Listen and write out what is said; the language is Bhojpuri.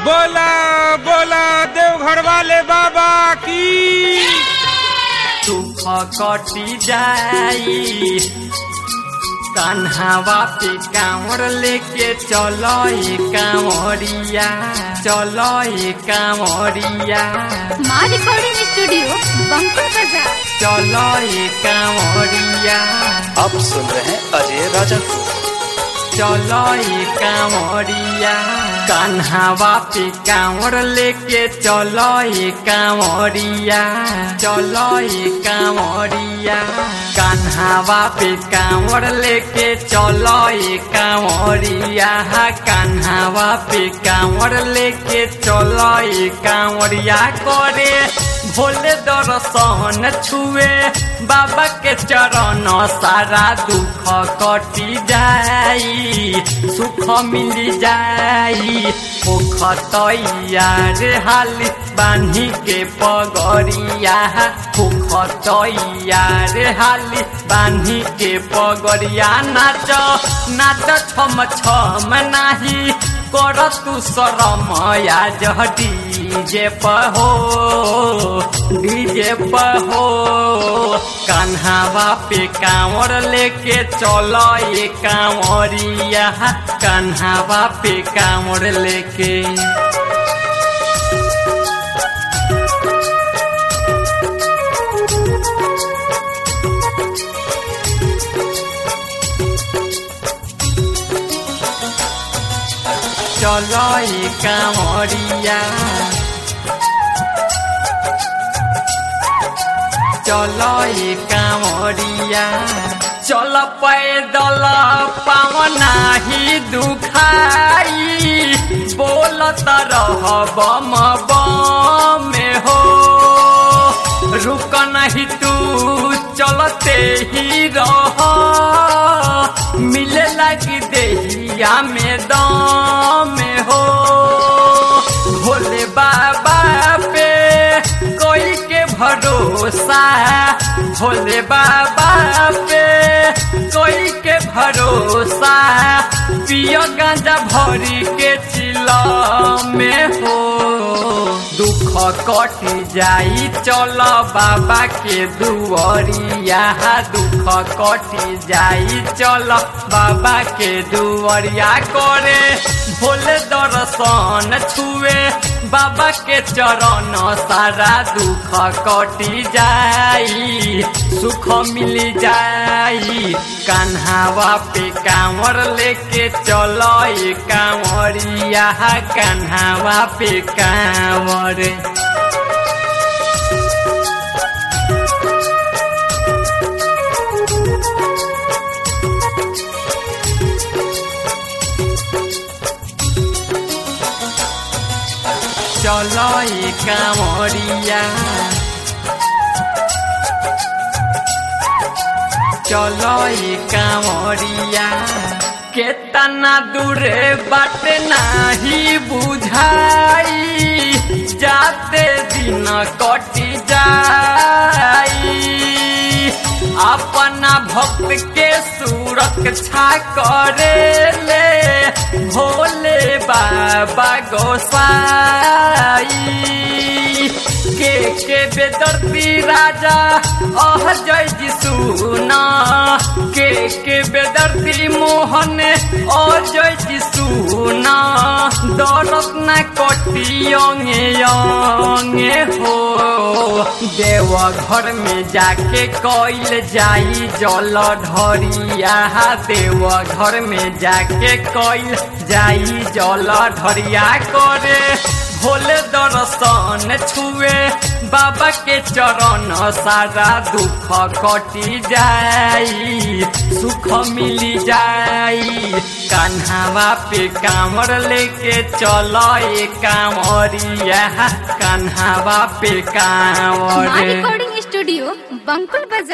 बोला बोला देवघर वाले बाबा की सुख कटी जाई कान्हावा पे कांवर लेके चलो ए कांवरिया चलो ए कांवरिया माँ रिकॉर्डिंग स्टूडियो बंकुल बाजार चलो ए कांवरिया आप सुन रहे हैं अजय राजा को चलो ए कांवरिया कान्हावा पे कांवर लेके चलो ए कांवरिया चलो ए कांवरिया कान्हावा पे कांवर लेके चलो ए कांवरिया कान्हावा पे कांवर लेके चलो ए कांवरिया करे भोले दर्शन छुए बाबा के चरण सारा दुख कटी जाई सुख मिल जाई ओख तैयार हाली बान्ही के पगरिया ओख तैयार हाली बान्ही के पगरिया नाच नाच छम छम नाही कर तू शरम आज डीजे पर हो डीजे पर हो कान्हावा पे कांवर लेके चलो ये कांवरिया कान्हावा पे कांवर लेके चलो ये कांवरिया चलो ये कांवरिया चल पैदल पावना ही दुखाई बोलत रह बम बम हो रुक नहीं तू चलते ही रह मिले लगी देहिया में दम हो भोले बाबा पे कोई के भरोसा भोले बाबा पे कोई के भरोसा पियो गांजा भरी के चिला में हो दुख कट जाई चलो बाबा के दुआरिया दुख कट जाई चलो बाबा के दुआरिया करे भोले दर्शन छुए बाबा के चरण सारा दुख कटी जाई सुख मिल जाई कान्हावा पे कांवर लेके चलो ये कांवरिया कान्हावा पे कांवर चलो ये कांवरिया चलो ये कांवरिया केतना दूरे बाट नाही बुझाई जाते दिन कटी जाई अपना भक्त के सुरक्षा करे ले भोले बाबा गोसाई के के बेदर्दी राजा अह जय जी सुना के के बेदर्दी मोहन अजय जी सुना दरत न कटियोंगे योंगे हो देव घर में जाके कइल जाई जल ढरिया देव घर में जाके कइल जाई जल ढरिया करे भोले दर्शन छुए बाबा के चरण सारा दुख कटी जाई सुख मिली जाई कान्हावा पे कांवर लेके चलो ये कांवरिया कान्हावा पे माँ कांवर रिकॉर्डिंग स्टूडियो बंकुल बाजार